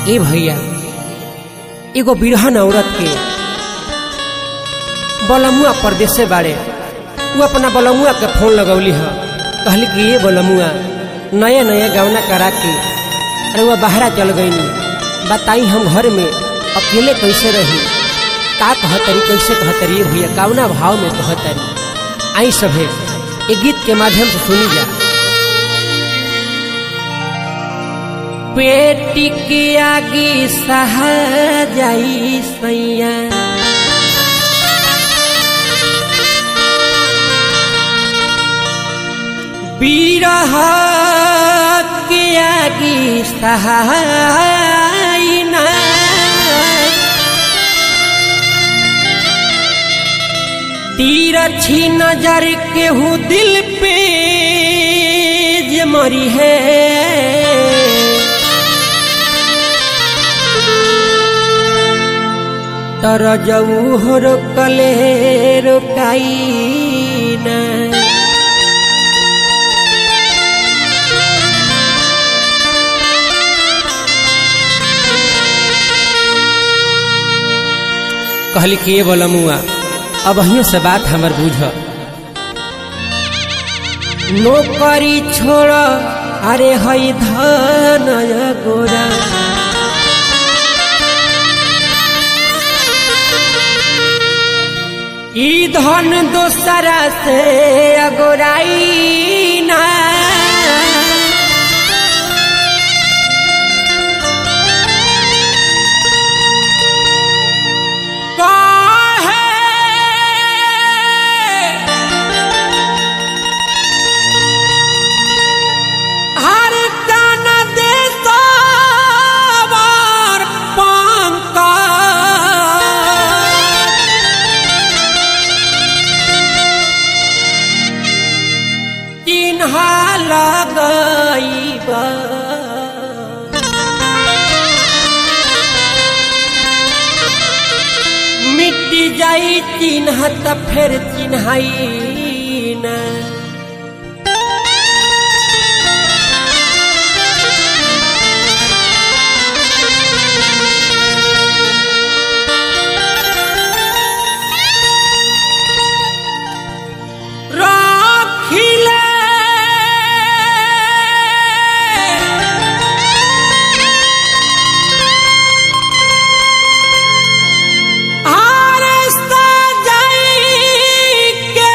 ए भैया एगो बिरहन औरत के बलमुआ परदेश से बाड़े वो अपना बलमुआ के फोन लगौली ह कहली कि ये बलमुआ नया नया गवना करा के अरे वह बाहरा चल गईनी बताई हम घर में अकेले कैसे रही का कहतरी कैसे कहतरी ए भैया कावना भाव में कहतरी आई सभे एक गीत के माध्यम से सुनी जा पेटी के आगे सहा जाई सैया बीरह के आगे सहाय ना तीर छी नजर केहू दिल पे जे मरी है तर जऊ हो रोकले रोकाई ना कहली कि ये बोला मुआ अब अहियों से बात हमर बुझ नौकरी छोड़ अरे हई धन गोरा ई धन दोसरा से अगोराई ना हर तन देशवर पंकज चिन्हा लगैब मिट जाई चिन्ह त फेर चिन्हाई ना राखिले आरे सजाई के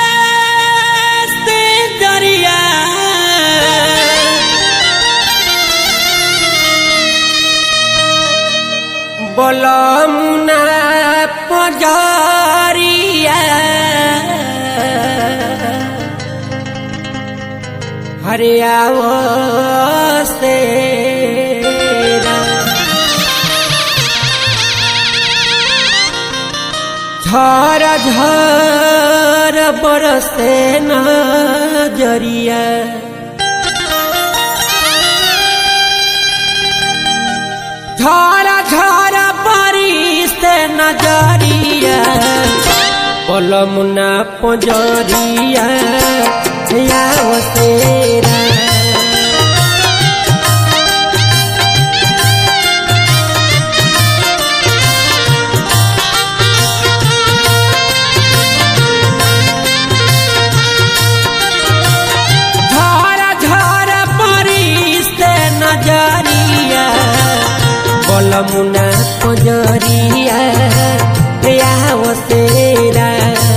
से दरिया बलमुना पजारिया हरियावो से झर झर बरसे नजरिया झर झर बरिसे नजरिया पलमुना पजरिया याव तेरा झर झर परिसे नजरिया बलमुना पजरिया याव तेरा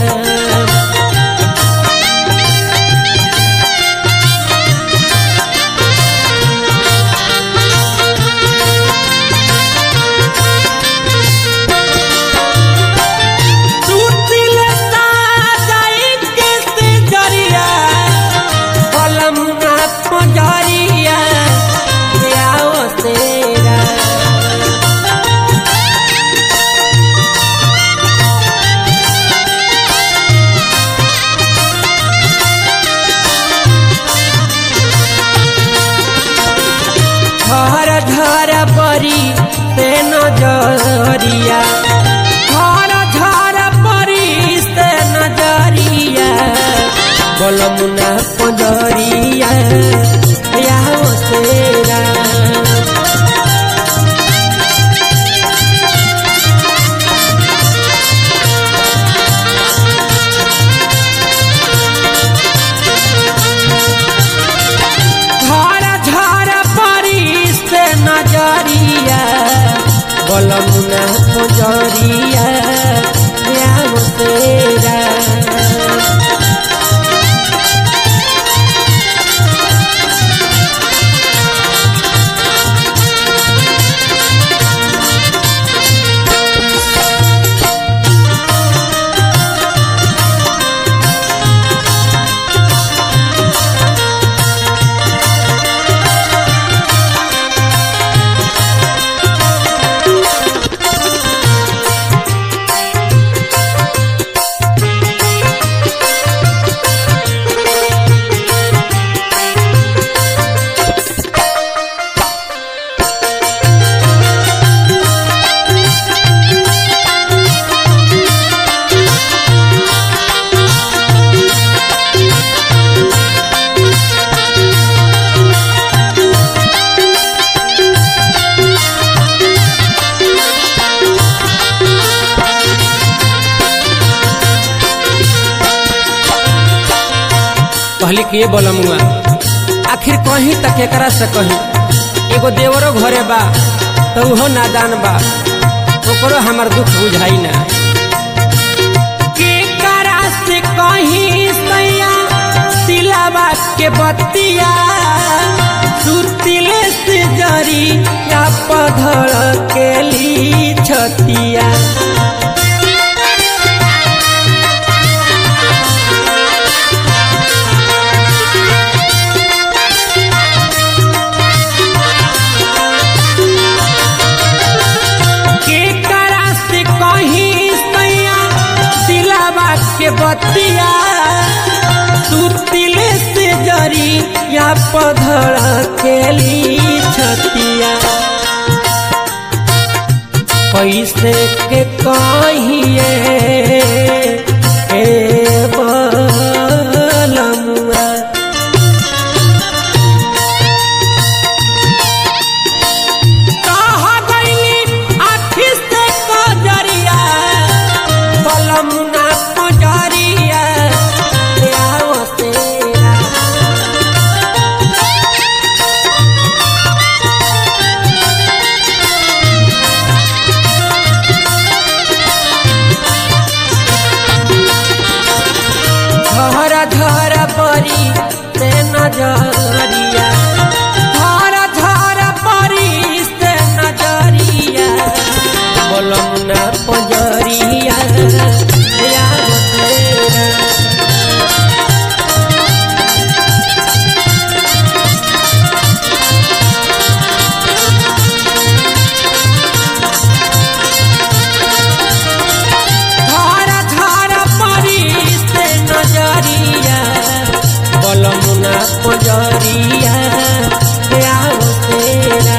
सुतिल साजाई के से जरिया बलमुना पजरिया याव तेरा घर घर परी से नजरिया घर घर परी से नजरिया बलमुना पजरिया या तेरा बलमुना पजरिया याव तेरा कहली कि ये बलमुआ आखिर कहीं तक एकरा से कहीं एगो देवरो घरे बा तो उहो नादान बा ओकरो हमार दुख बुझाई ना केकरा से कहीं सैया सिलावा के बतिया सुतिले से जरी या पधर के ली छतिया केकरा से कहीं सैया दिलावा के बतिया सुतिले से जरी या पधर खेली छतिया कैसे के कहिए ए बलमुआ कहा गईली आखी से कजरिया बलमुना कजरिया आओ तेरा झर झर परी से नजरिया झर झर परी से नजरिया बोलमुना पजरिया याद तेरा धारा धारा परी से नजरिया बलमुना पजरिया आओ तेरा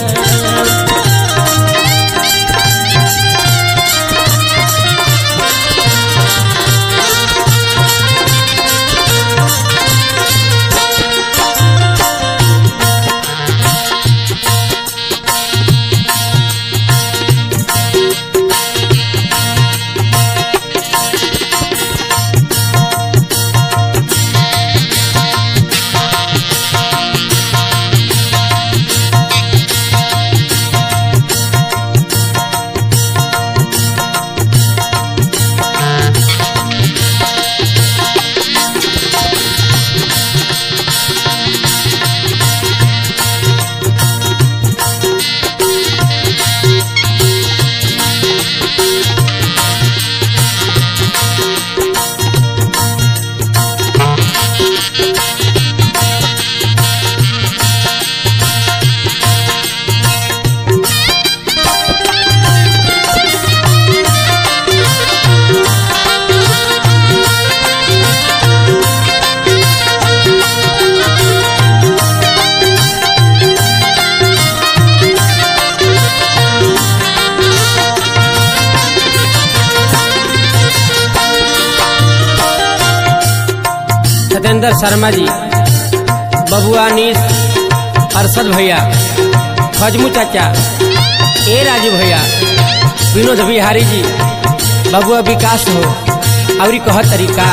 सत्येंद्र शर्मा जी बबुआ नीस अरशद भैया फजमू चाचा ए राजू भैया विनोद बिहारी जी बबुआ विकास हो और कह तरीका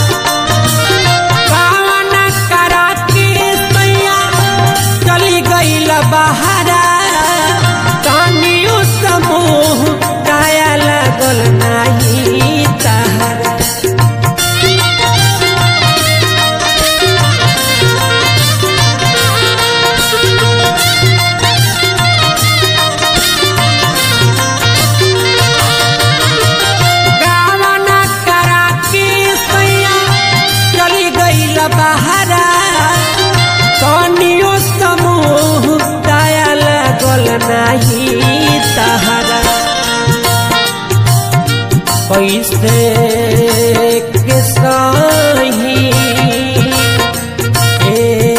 कावना करा के सैया चली गईल बहारा कानियो समूह कैसे के सही ए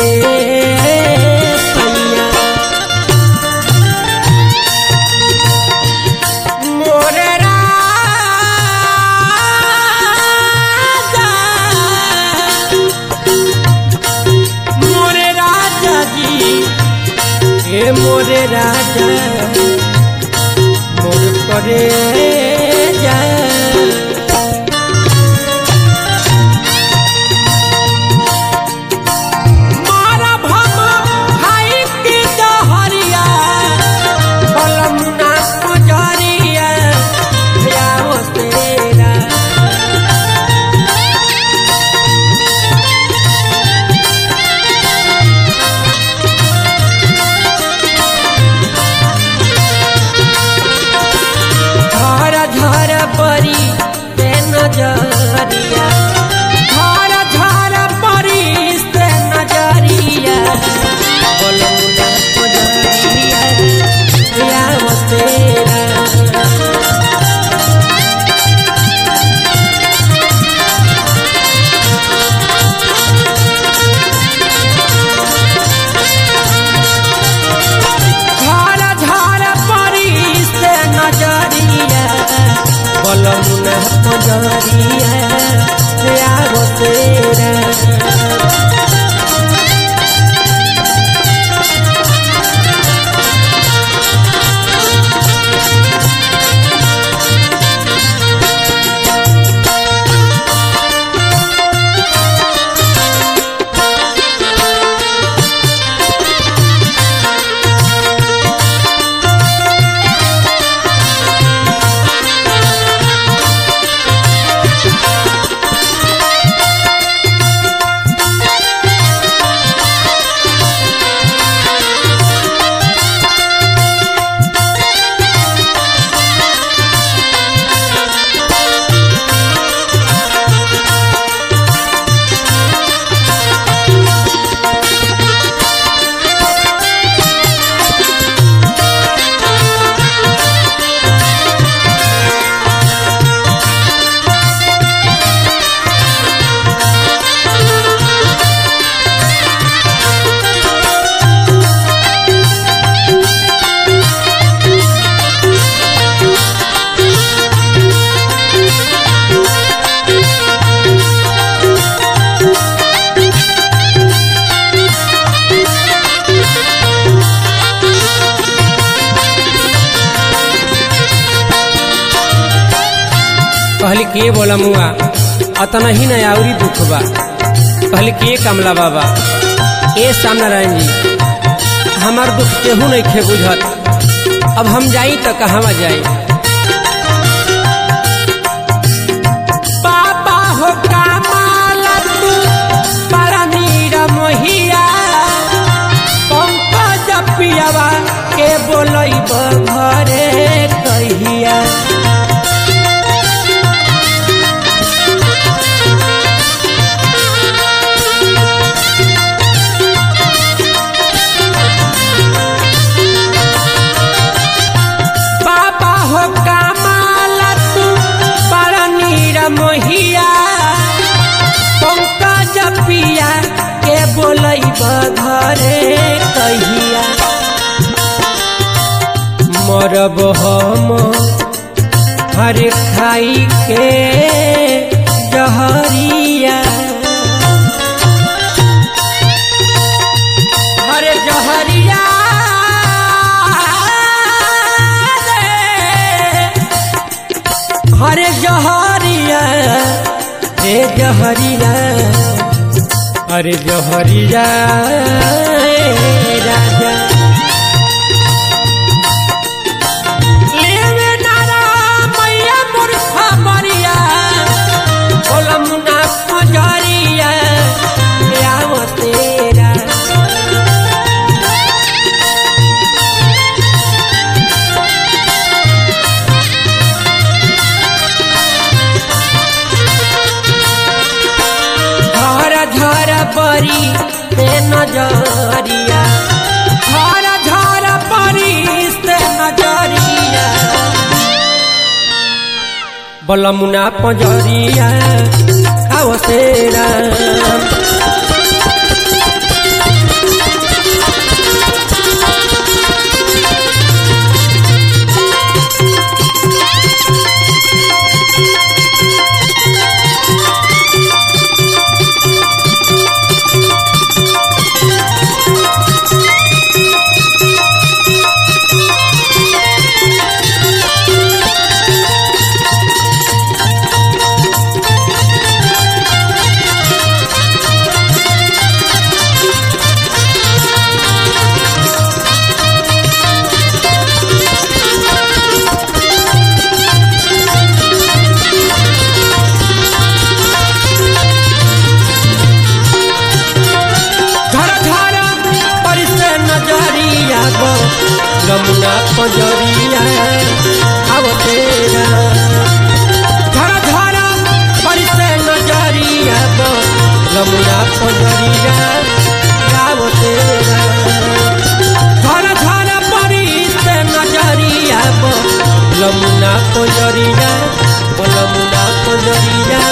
सैया मोरे राजा मोरे राजा जी ए मोरे राजा मोर करे जा मारा भम खाई के दहरिया बलमुना पुजरिया जाओ तेरा झर झर परी ते नजरिया झर झर परी ते नजरिया बलमुना पुजरिया जाओ तेरा झार झार परी से नजरिया बलमुना पजरिया आगो तेरा कहली के बोला मुआ अतना ही न आउरी दुख बा कहली के कमला बाबा ए सामनारायण जी हमार दुख केहू नहीं खे बुझत अब हम जाई तो कहवा जाई बाबा हो कामाला तू बड़ा नीरा मोहिया पंकज पियावा के बोलैब घरे कहिया बाबा हो कामाला तू बड़ा नीरा मोहिया पंकज पिया के बोलैब घरे कहिया मरब हम हर खाई के जहरिया हरे जहरिया रे। हरे जहरिया रे जहरिया अरे जहरिया ए राजा लेवे नारा मैया मूर्खा मरिया बोलमुना पजरिया आव तेरा झर झर परी ते नजरिया झर झर परी ते नजरिया बलमुना पंजरिया आओ तेरा घर घर परिसे नजरिया गो यमुना पंजरिया आओ तेरा घर घर परिसे नजरिया गो यमुना पंजरिया आओ तेरा घर घर परिसे नजरिया गो यमुना पंजरिया ओ यमुना पंजरिया